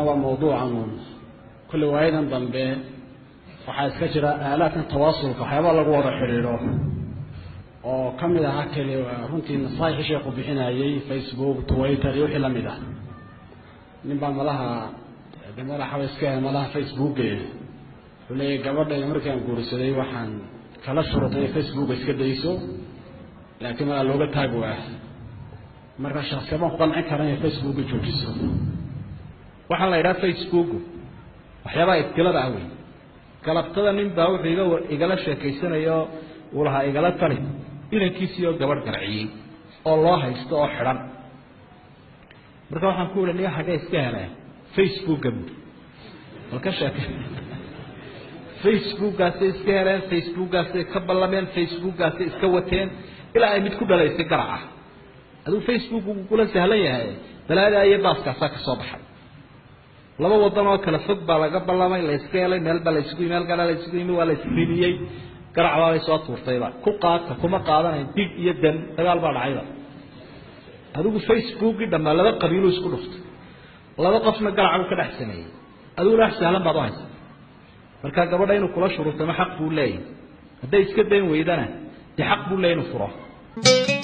yaaba mawduucan uun kulle waayadan dambe waxaa iska jira aalaadkan tawaasulka waxyaaba lagu wada xidhiidho oo ka mid aha keli runtii nasaaixii sheekhu bixinayey facebook twitter iyo wixii lamid ah nin baa malaha de madaxa wa iska malaha facebooke wuxuu leeyahy gabadhayda markii aan guursaday waxaan kala shurutay facebooka iska dayso laakiin malaa looga taag waa marka shaksiya baan ku qancin kara inay facebooka joojiso waxaa la yidhaha facebook waxyaabaha ibtilada ah wey galabtada nin baa wuxuu iga igala sheekaysanayo uu lahaa igala tali inankiisii oo gabadh garciyey oo loo haysto oo xidhan marka waxaan ku ihi niga xaggee iska heleen facebooka bui bal ka sheeke facebookaasay iska heleen facebookaasay ka ballameen facebookaasay iska wateen ilaa ay mid ku dhalaysay garaca aduu facebook uu kula sahlan yahay balaadaa iyo baaskaasaa ka soo baxay laba wadan oo kala fog baa laga ballamay la iska helay meel baa laisugu yimi halkaana la isugu yimi waa la isriniyey garac baabay soo tuurtayba ku qaadka kuma qaadanayn dig iyo dan dagaal baa dhacayba adigu facebookii dhammaa laba qabiilu isku dhuftay laba qofna garac uu ka dhex sameeyey adiguna wax sahlan baad u haysa marka gabadha inuu kula shuruurtamo xaq buu leeyahy hadday iska dayn weydana dee xaq buu leeyahy inuu furo